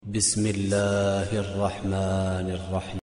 بسم الله الرحمن الرحيم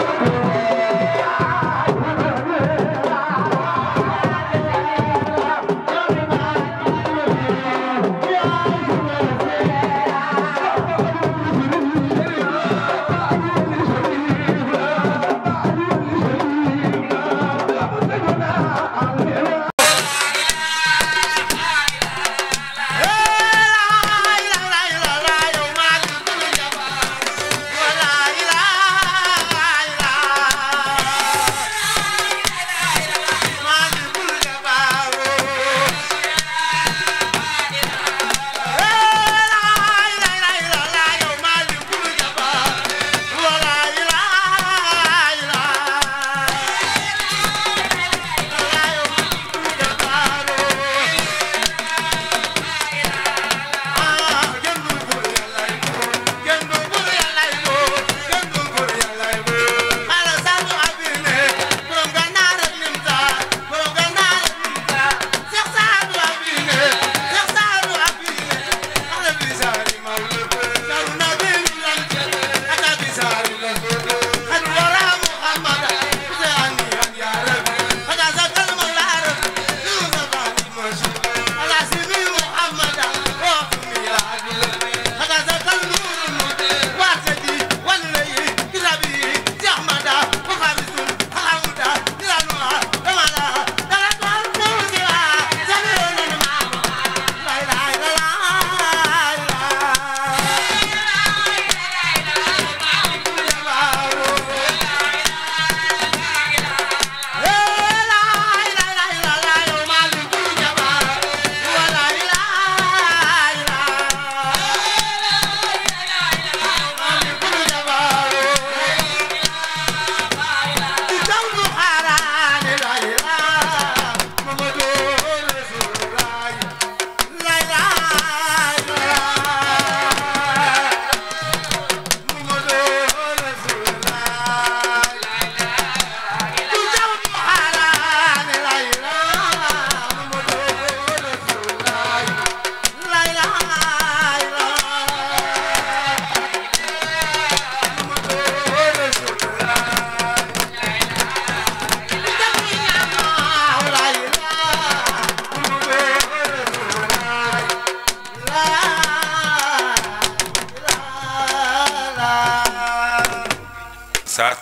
saat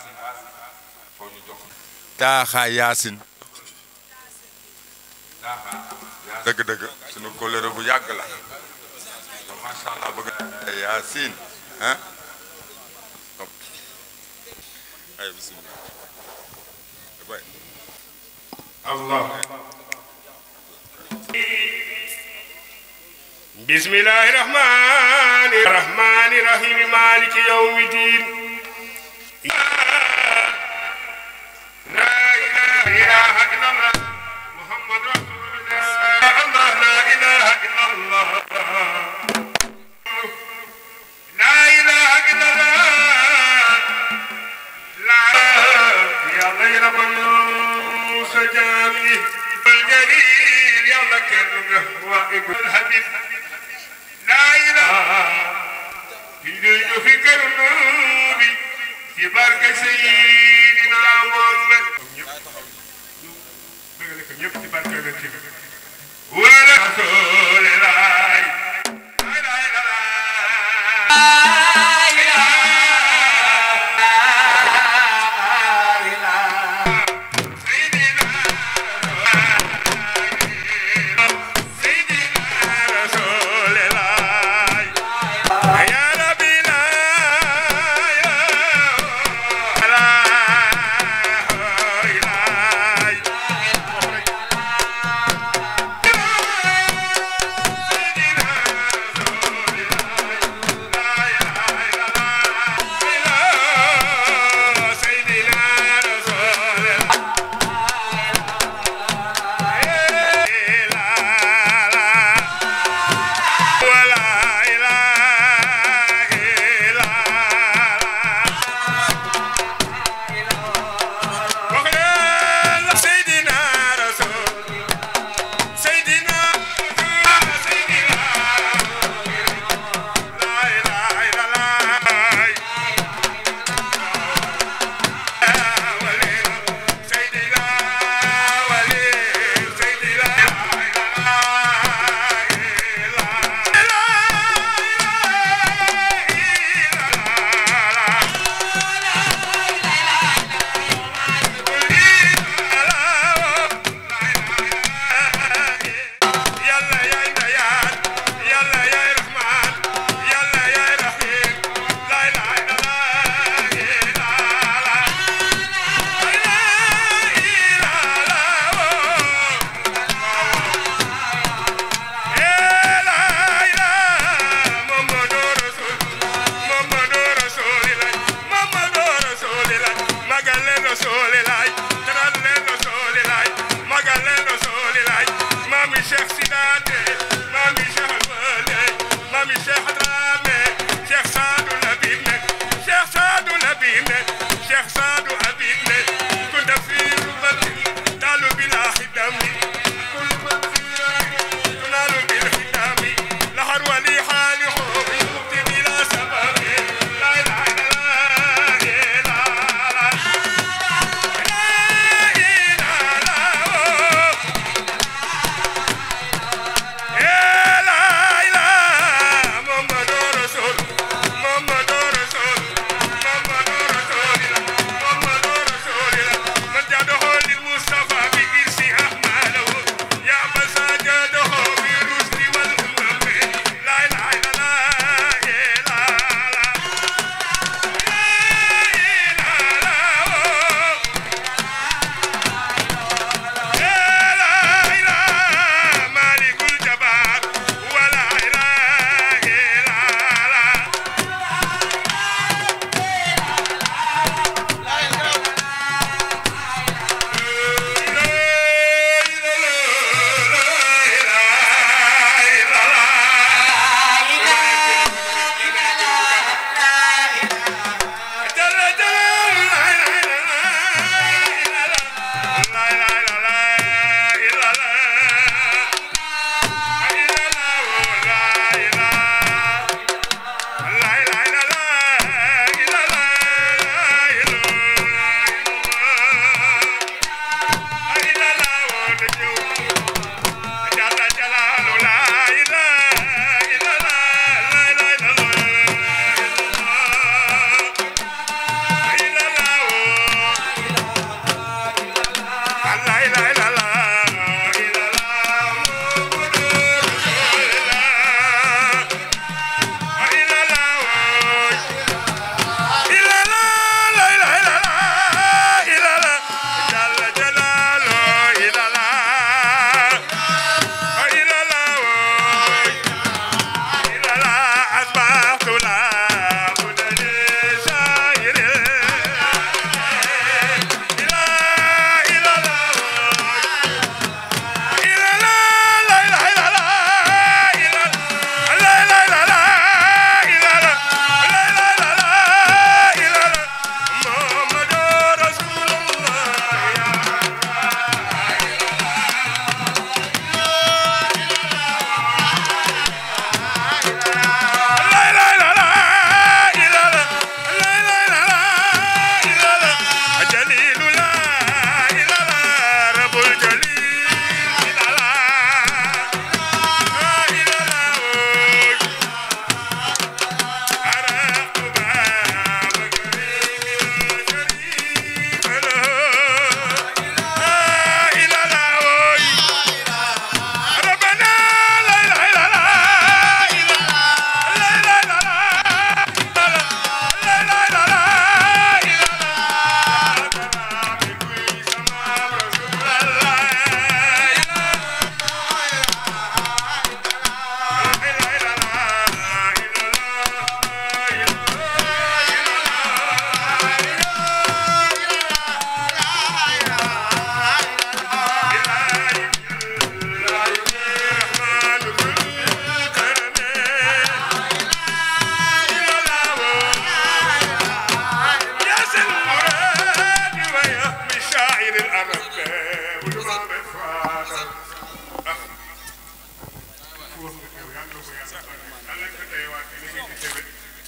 foo ñu jox taaxaa yaasin dëgg-dëgg sunu kóllëre bu yàgg la macha allah bëgg yaasin ah ay bismillah bay allah بسم الله الرحمن الرحمن الرحيم مالك يوم الدين لا إله إلا الله محمد رسول الله الله لا إله إلا الله لا إله إلا الله لا يا غير من سجاني الجليل يا لك وابن الحبيب لا إله إلا في كرنوبي في بركة سيدنا محمد ولا رسول الله لا إله إلا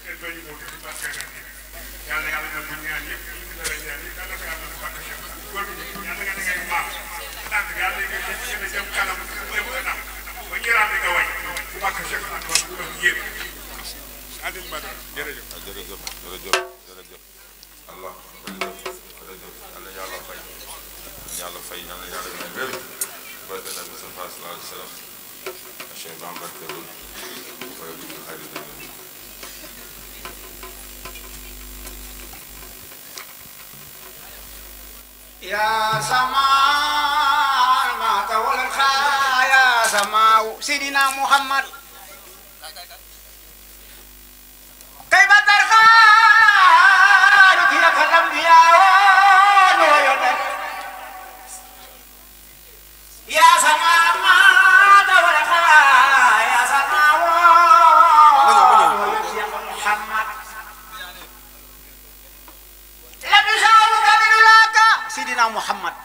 kenn bañu moo ci barke na ni yàlla yàlla na bu ñaan yëpp ñu ngi dara ñaan yëpp yàlla ko yàlla na barke Cheikh góor gi yàlla nga ngay maam tànk yàlla nga gën a jëm kanam lay bu kanam ba ñëraat nga way bu barke Cheikh ak ba bu doon yéen Adil Badara jërëjëf waaw jërëjëf jërëjëf jërëjëf allah jërëjëf jërëjëf yàlla yàlla fay yàlla fay yàlla yàlla may wér barke nabi Mustafa sallallahu alayhi wa sallam Cheikh Ibrahima barke lool fay bu xarit dañu يا سماء ما تولى الخا يا سماء سيدنا محمد كيف ترخى لك الانبياء والنبي يا سماء ما تولى الخا يا سماء يا محمد لم يساوك من لك سيدنا محمد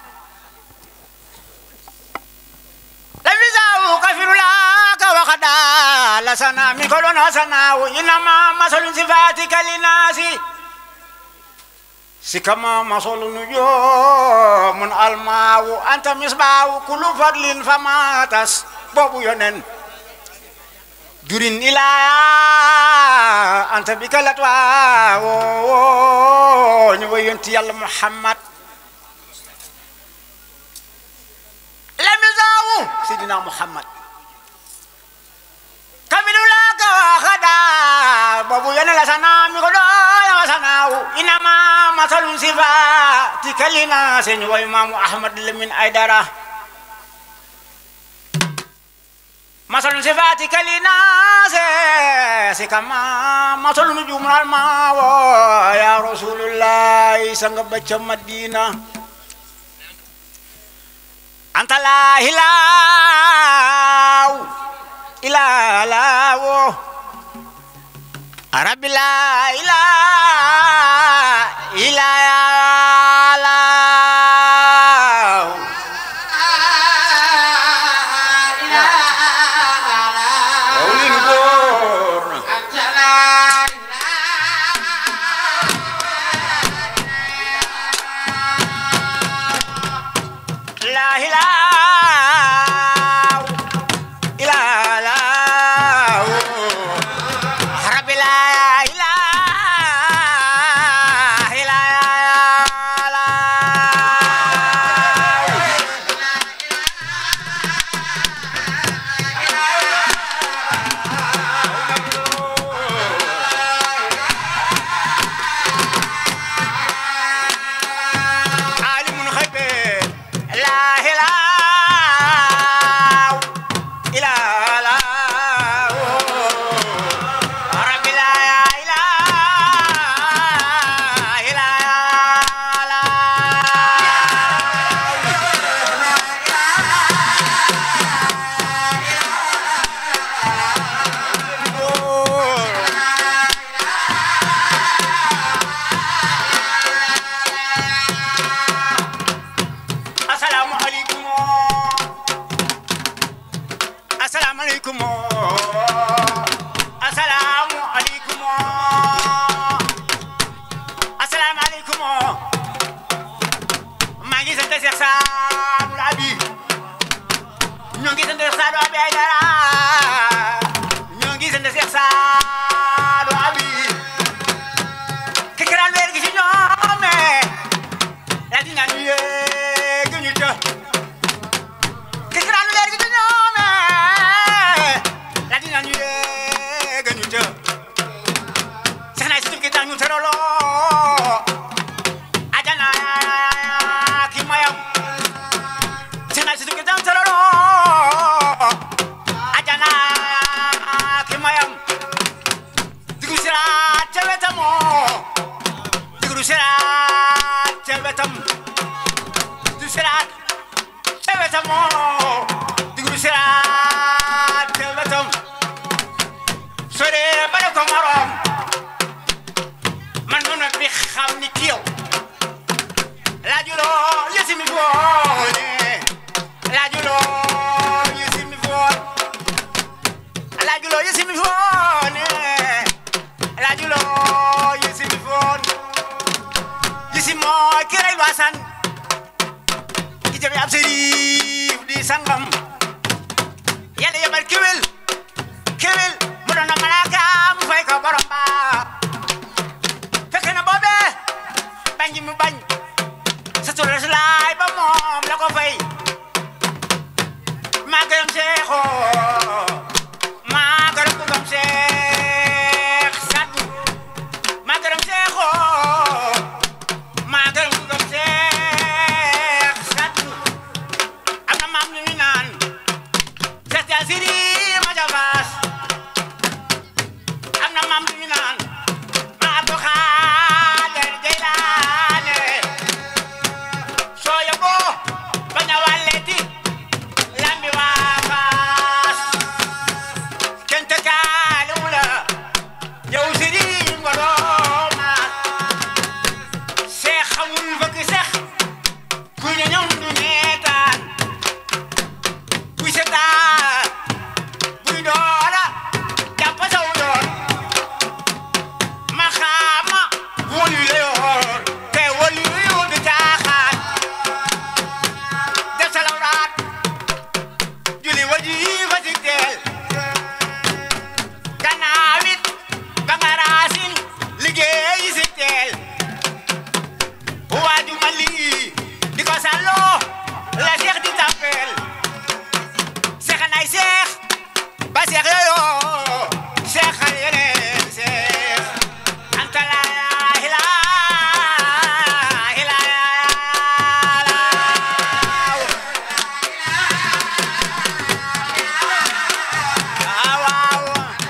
لم يساوك في لك وقد لسنا من كل حسنا وإنما مثل صفاتك للناس سكما مثل نجوم الماء أنت مصباح كل فضل فما تس بابو يونن jurin ila anta bi kalat wa ñu way yonti yàlla muhammad lam yazawu sidina muhammad kamilu laka wa khada babu yana la sana mi ko do ya sana inama masalun sifa tikalina sen way mamu ahmad lamin aidara مثل صفاتك لناس كما مثل نجوم الماء يا رسول الله سنغب مدينة أنت لا إله إلا الله رب لا إله إلا الله Paulin Gor. La ilaha illallah. Rabbi la ilaha illallah. عالم الغيب لا إله إلا الله رب لا إله إلا الله Assalamu alaikum. Assalamu alaikum. Assalamu alaikum. Assalamu alaikum. maa ngi sant Cheikh Sadou Abi ñoo ngi sant Sadou Abi Aïdara ñoo ngi sant Cheikh Sadou Abi ki kiraan weer gi ci ñoome la di ñaan ñu yéeg ñu të ki kiraan weer gi ci ñoome la di ñaan ñu yéeg ñu të sax naa si tukki tax ñu tëraloo ajana ki mayam sax naa si tukki tax ñu tëraloo ajana ki mayam digu siraat ca wetamoo digru siraat ca wetam du siraat ca wetam moo digru siraat ca wetam sore bare ko morom man noonu bi xam ni ki yow laajuloo yësi mi foone laajuloo yësi mi foon laajuloo yësi mi foone laajuloo Fallou Assane ki jëf ab sëriif di sangam yàlla yebal kéwél kéwél mu doon na malaaka mu fay ko borom ba fekk na boobee bañ gi mu bañ sa tur laay ba moom la ko fay maa gërëm seexoo maa gërëm ku gëm seex saddu maa gërëm seexoo maa gërëm ku gëm seex saddu am na maam ñu naan seex ja siri ma ja baas am na maam ñu naan ma abdu xaadir jeylaane soo yóbboo bañ a wàlleeti lambi waa faas kenn tëkkaaliwu la yow sëriñ nga dooma seex xamul bëgg seex kuy ne ñoom du neetaan kuy seetaan buy doora jàpp saw yoon ma xaama wóolu la yoon te wóolu yu du caaxaan def sa lawraat julli waji fa si teel gannaaw it ba nga raasin liggéey si teel waaju ma lii di ko sàlloo la seex di tàppeel seex nay seex ba seex yooyo seexal yeneen seex anta la ilaha illallah waaw waaw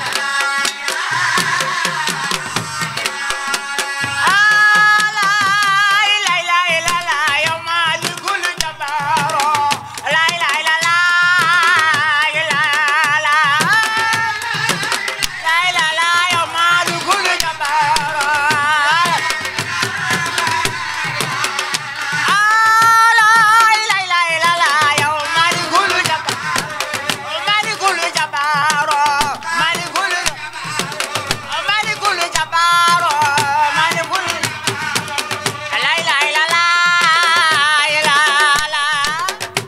Malikul Jabaro, Malikul La ilaha illallah, illallah.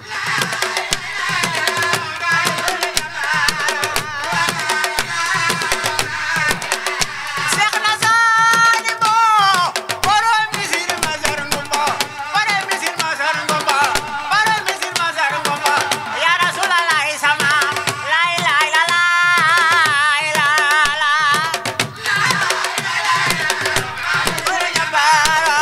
Seex na saani bo, borom misir masar ngumba, borom misir masar ngumba, borom misir masar ngumba. Ya Rasulallah sama, la ilaha illallah, illallah. Malikul Jabaro.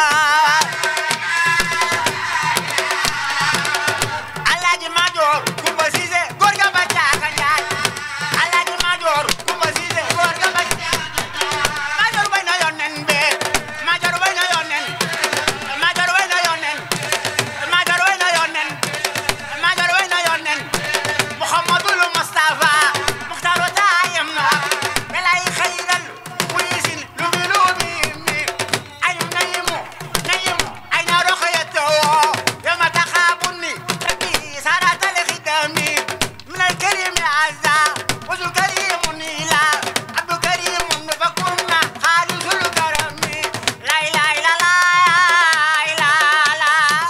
Alaaji Maajoor Kumba Siise góor ga ba caaka njaay Alaaji Maajoor Kumba Siise góor ga ba Maajoor bay na yonnen be Maajoor bay na yonnen Maajoor bay na yonnen Maajoor bay na yonnen Maajoor bay na yonnen Muhammadul Mustafa Muxtaaru taayam na belay xayral wiisin lubi lubi mi ayu nayimu nayimu ay na roxoyato yoma taxaabuni rabbi saratal xidami min alkarim azza wasul karim nila abdu karim fakunna xaalisul karami la ilaha illallah illallah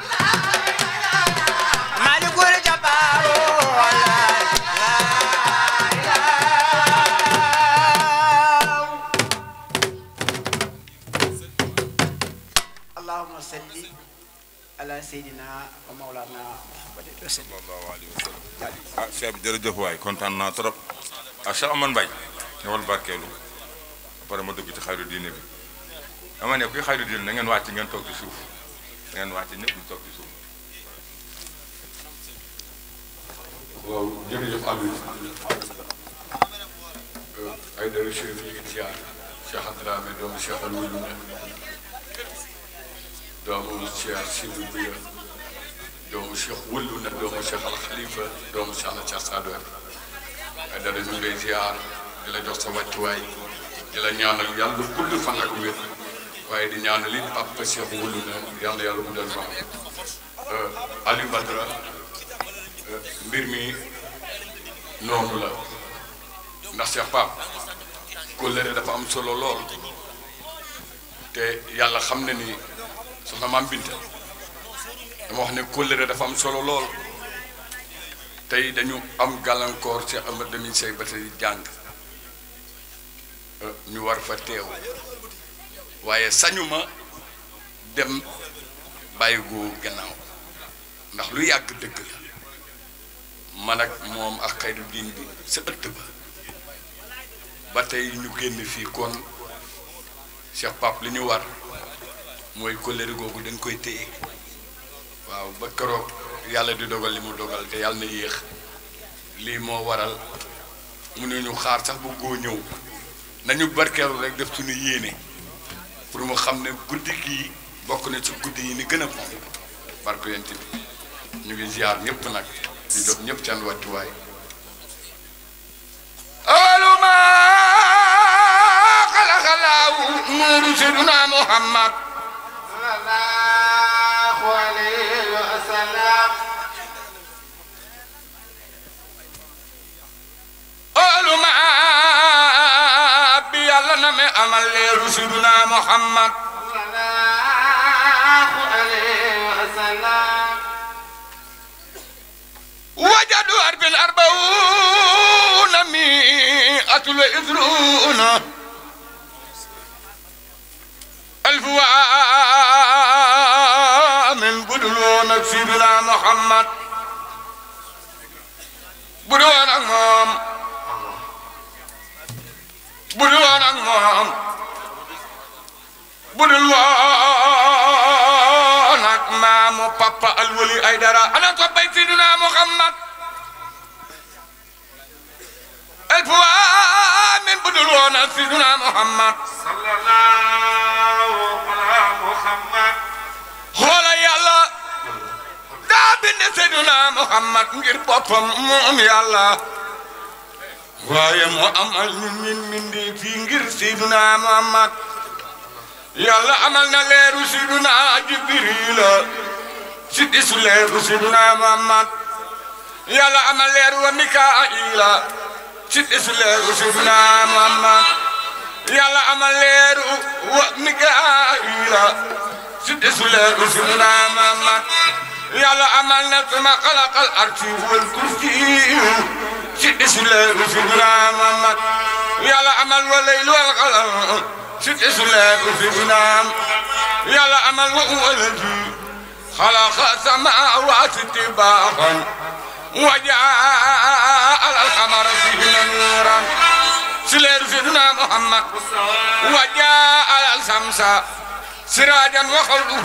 malikul jabaro la ilaha اللهم صل على سيدنا ومولانا محمد وسلم sallallahu alayhi wa sallam ah Cheikh bi jërëjëf waay kontaan naa trop ah Cheikh Amane Mbaye ñëwal barkeelu après ma dugg ci xayru diine bi dama ne kuy xayru diine na ngeen wàcc ngeen toog ci suuf na ngeen wàcc ñëpp ñu toog ci suuf waaw jërëjëf Aliou ay dara chef ñu ngi ziar Cheikh Dramé doomu Cheikh Aliou lu ne doomu Cheikh Sidou Biya doomu Cheikh Wëllu ne doomu Cheikh Al Khalifa doomu Cheikh na Cheikh Sadou ay dara ñu ngi lay ziar di la jox sa wàccuwaay di la ñaanal yàlla gudd fan ak wér waaye di ñaanal it Papa Cheikh Wëllu ne yàlla yàlla mu del fan Aliou Badara mbir mi noonu la ndax Cheikh Pape kóllëre dafa am solo lool te yàlla xam na ni soxna maam Binta dama wax ne kóllëre dafa am solo lool tey dañu am gàllankoor ci Amad Lamine Sey ba tey jàng ñu war fa teew waaye sañuma dem bàyyi gu gannaaw ndax lu yàgg dëgg la man ak moom ak xayru diin bi sa ëtt ba ba tey ñu génn fii kon Cheikh Pape li ñu war mooy kóllëre googu dañ koy téye waaw ba keroog yàlla di dogal li mu dogal te yàlla na yéex lii moo waral mu ne ñu xaar sax bu góo ñëw nañu barkeelu rek def suñu yéene pour mu xam ne guddi gii bokk na ci guddi yi ni gën a fonk barke yent bi ñu ngi ziar ñëpp nag di jox ñëpp seen wàccuwaay aluma xalaxalaawu nuuru siduna muhammad sallallahu alayhi wa sallam aluma bi yàlla na me amal leeru siduna muhammad sallallahu alayhi wa sallam wajadu arbin arbauna mi'atul wa isruna alf wa min buduluna sidina muhammad budu woon ak moom budu woon ak moom budul woon ak maamu papa alwali ay dara ana ko bay sidina muhammad alf wa min budul woon ak sidina muhammad sallallahu ala muhammad xoola yàlla daa bind seyduna muhammad ngir boppam moom yàlla waaye mu amal ñun ñun mindi fii ngir seyduna muhammad yàlla amal na leeru seyduna jibrila si disu leeru seyduna muhammad yàlla amal leeru wa mikaila si disu leeru seyduna muhammad yàlla amal leeru wa mikaila si desu leeru sidina Muhammad yàlla amal na sama xalaqal arsi wal kursi si desu leeru sidina Muhammad yàlla amal wa laylu wal qalam si desu leeru sidina yàlla amal wa waladi xalaqa samaawaati tibaaxan wa jaal alqamara fihinna nuuran si leeru sidina Muhammad wa jaal alsamsa سراجا وخلده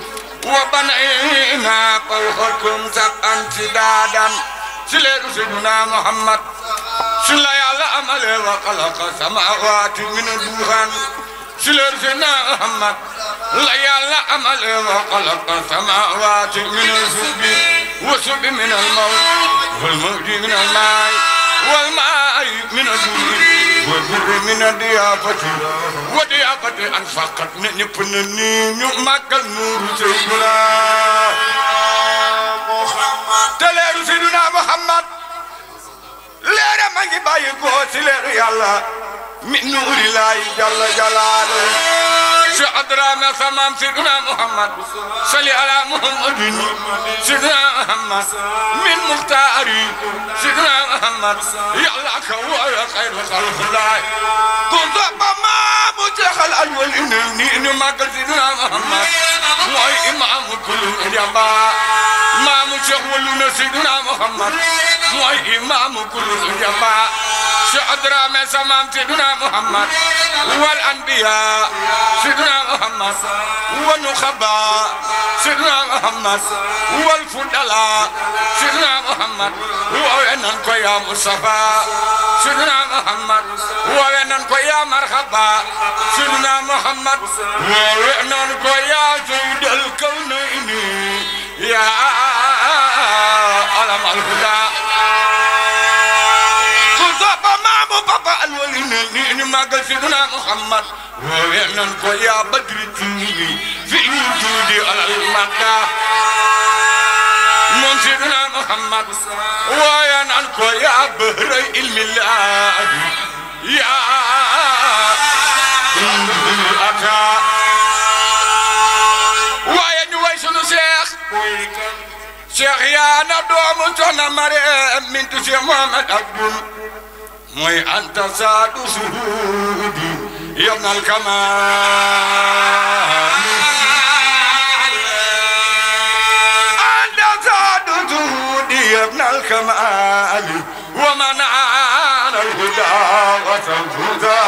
وبنينا فوقكم سبعا سدادا سلير سيدنا محمد سلا يالا أمل وخلق سماوات من الدخان سلير سيدنا محمد لا يالا أمل وخلق سماوات من السب وسب من الموت والموت من الماء والماء من الدور والبر من الضيافة وضيافة أنفقت نبنني نمك النور سيدنا muhammad تلير سيدنا محمد لير ما باي كو لير يلا من نور الله جل جلاله شعدرا ما سمام سيدنا محمد صلي على محمد سيدنا محمد من مختاري سيدنا محمد يلا كوا خير خلق الله كنت بما متخل الأول إنني ما قلت سيدنا محمد وأي إمام كل جبا ما مشغول سيدنا محمد وأي إمام كل جبا شعدرا ما سمام سيدنا محمد والأنبياء سيدنا محمد والنخباء سيدنا محمد والفضلاء سيدنا محمد وينن يا مصطفى سيدنا محمد وينن يا مرحبا سيدنا محمد وينن يا سيد الكونين يا علم الهدى كنت مامو بابا الولين ما قال سيدنا محمد وينن يا بدر الدين في وجودي على المدى من سيدنا محمد وينن يا بهر علم الله يا أتى cheikh yaa na doomu soxna Mariam mintu cheikh Mohamed Abdul mooy anta saadu suhudi yabnal kamal anta saadu suhudi yabnal kamal wa man ana alhuda wa tanfuda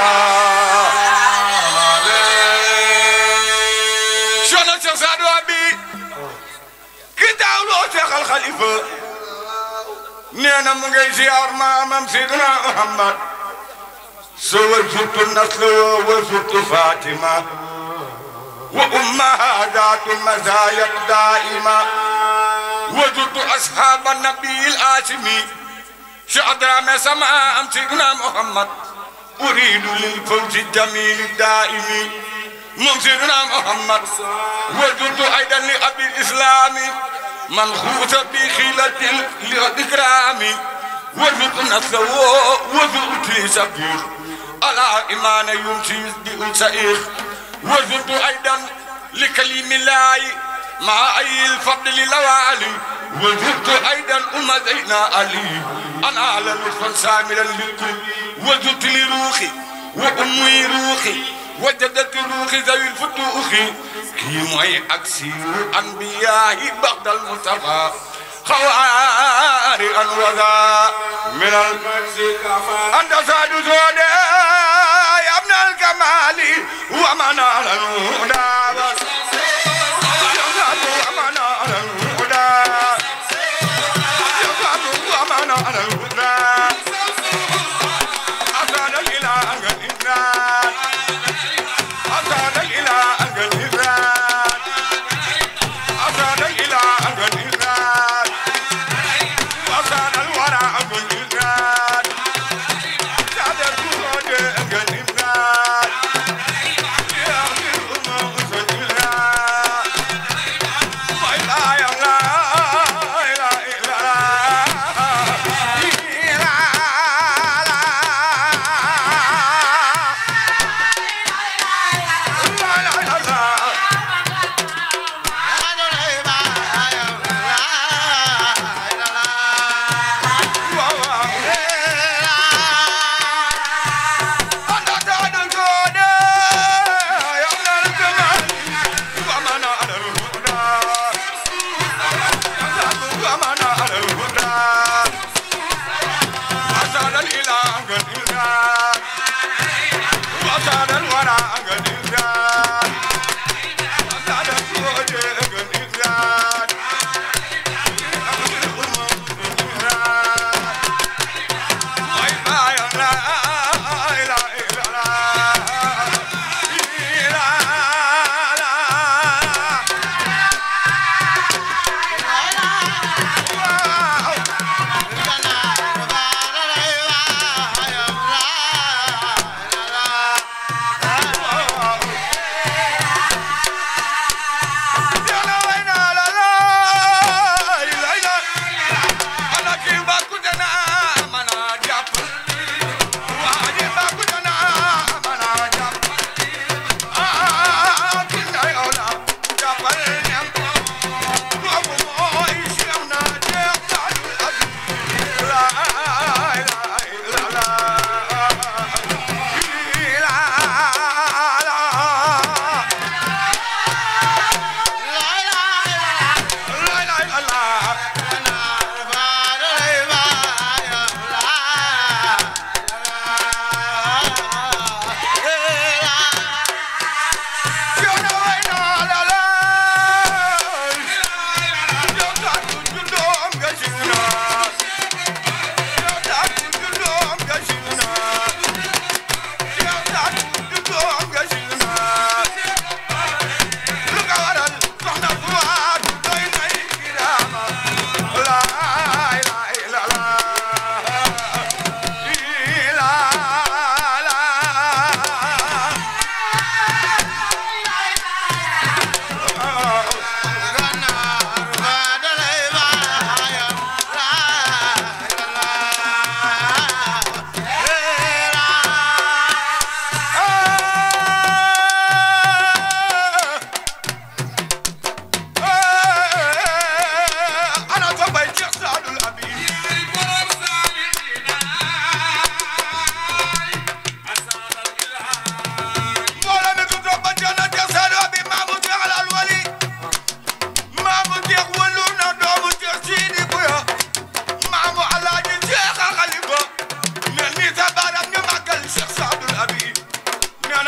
soxna cheikh saadu abi ki daawloo cheikh al xalifa nee na mu ngay ziar maamam Seydina Muhammad so wa surtu naslo wa surtu Fatima wa ummaha daatu mazaya daima wa surtu ashaba nabil asimi شعدام سماء سيدنا محمد أريد للفوز الجميل الدائم من سيدنا محمد وجدت أيضا لأبي الإسلام منخوص بخيلة الإكرام وجدت نسله وجدت لي سبيل على إيمان يمشي بأسئخ وجدت أيضا لكلم الله مع أي الفضل لوالي وجدت أيضا أم زينا علي أنا على لطفا ساملا للكل وجدت لروحي وأمي روحي وجدت روحي ذوي الفتوخ كي معي أكسي أنبياء بعد المصطفى خواري أنوذا من المسيح أنت ساد زودي يا ابن الكمال ومن على الهدى ومن على الهدى ومن على الهدى أساد الإله الإنسان أساد الإله الإنسان أساد الإله الإنسان وأساد الورى الإنسان ساد الوجود الإنسان يا أخي الأمة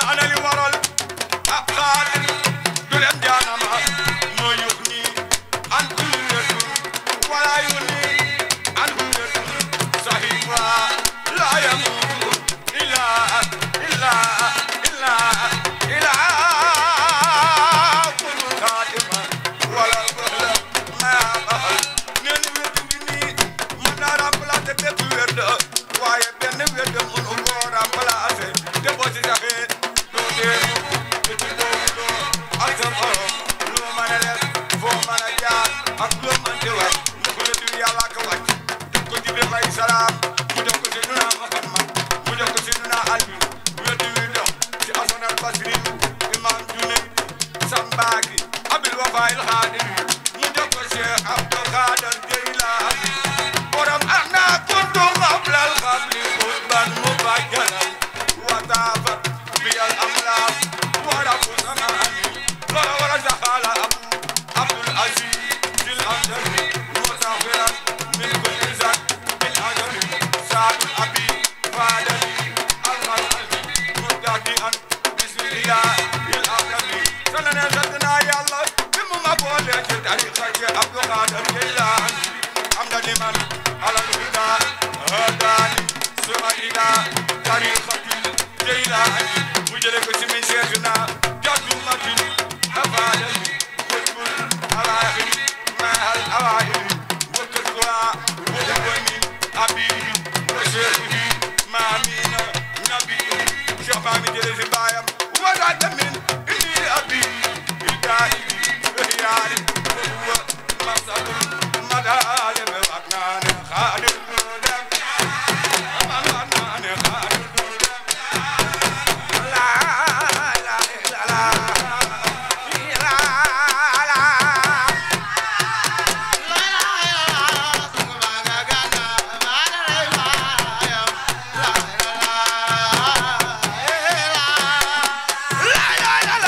ana li waral ah xaadir du dem jaanama moo yux ni an kullatu wala yu ni an kullatu sahiba la yamutu illa illa illa illa kulu xaatima wala wala ma baxal nee ni wétu bi nii mën naa remplacer bépp wér de waaye benn wér de mënu koo remplacer te boo ci saxee doo deenu te ci boobu doo ak sa borom loo mën a def foo mën a jaar ak loo mën di wax ndax la du yàlla ko wàcc def ko Jibril alayhi salaam mu jox ko si nuna Muhammad mu jox ko si nuna Alioune wétu wi dox ci Hasan al Basri imam Junayd Sambaaki abil wafaayil xaadir mu jox ko Cheikh Abdul Xaadir Jeylaani borom ana kuntu qablal qabli qurban mubajjalan wa taafat biyal amlaak wa rabbu samaani loola war a saxaala abu Abdul Aziz sil andari mutafiran min kulli zat bil ajali saadul abi faadali alxalali murtadi an bismillah il akami sanane sant naa yàlla bi mu ma boole ci tariqa ci Abdul Xaadir Jeylaani am na ni man alal huda hadaani suma ila tariqati Jeylaani mu jële ko ci min seexina jaddu matin afaadani xutbul awaaxiri mahal awaahiri wa kaswa wa ubamin abihi wa seexihi maamina nabihi Cheikh maa mi jële si baayam wadaata min inni abi idaaibi ihyaari wa huwa maqsadul madaale be wax naa ne xaadir du dem man wax naa ne xaadir du dem la la la la la la la la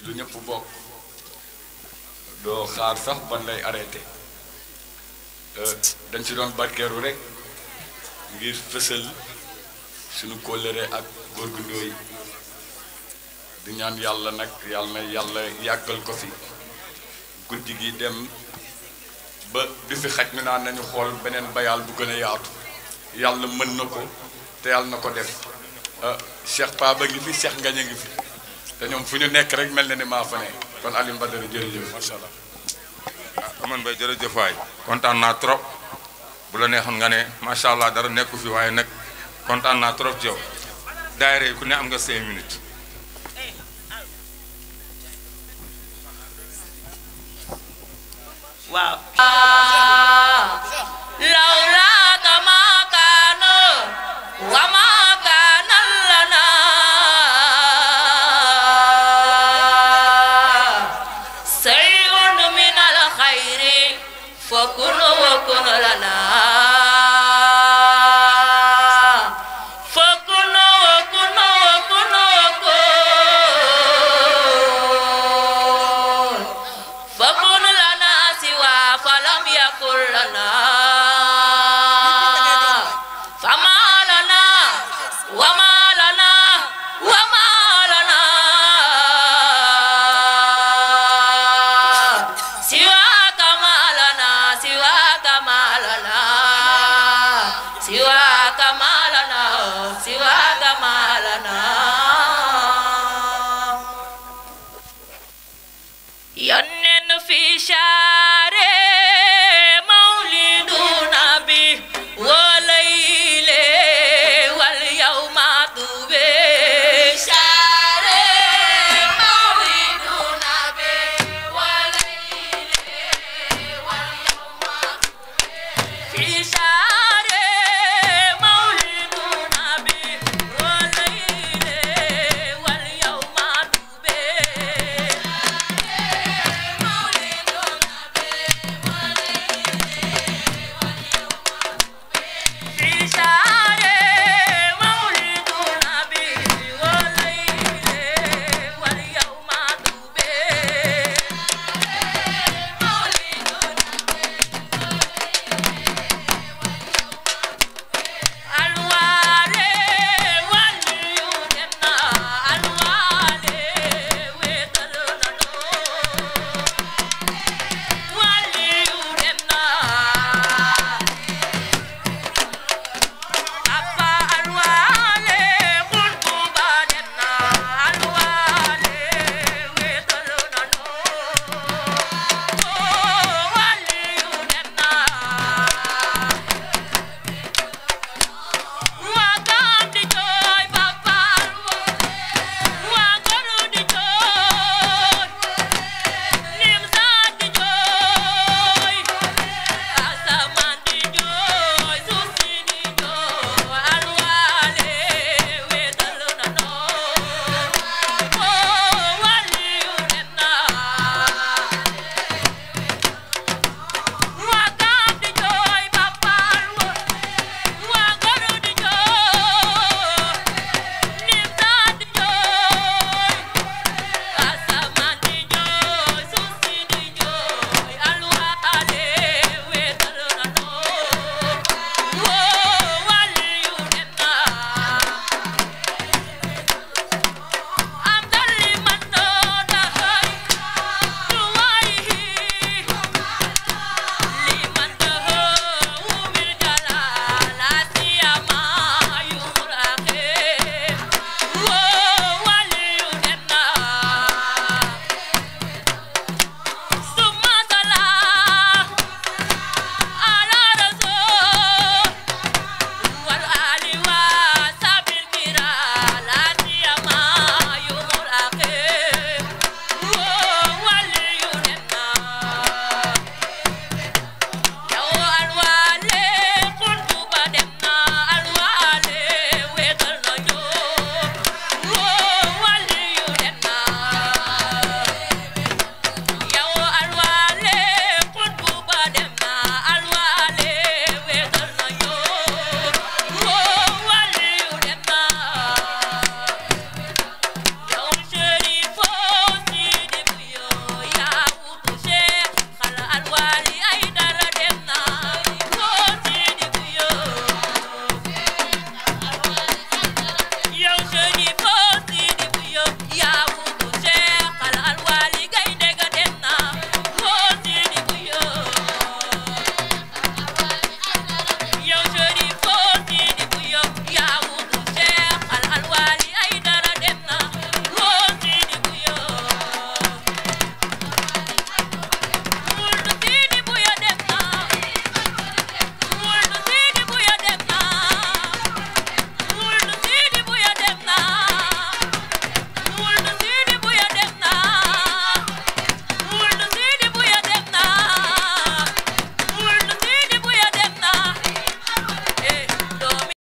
lu ñëpp bokk doo xaar sax ban lay arrêté dañ ci doon barkeeru rek ngir fësal suñu kóllëre ak góor gu ndóoy di ñaan yàlla nag yàlla na yàlla yàggal ko fi guddi gi dem ba bi fi xaj mi naan nañu xool beneen bayaal bu gën a yaatu yàlla mën na ko te yàlla na ko def Cheikh Pa ba ngi fi Cheikh Ngañ a ngi fi te ñoom fu ñu nekk rek mel na ni maa fa ne kon Alioune Badara jërëjëf macha allah. ah Amane Mbaye jërëjëf waay kontaan naa trop bu la neexoon nga ne macha allah dara nekku fi waaye nag kontaan naa trop ci yow daayira yi ku ne am nga cinq minutes. waaw لولاك ما كان وما كان لنا شيء من الخير فكن وكن لنا فكن وكن وكن وكن فكن لنا سوى فلم يكن لنا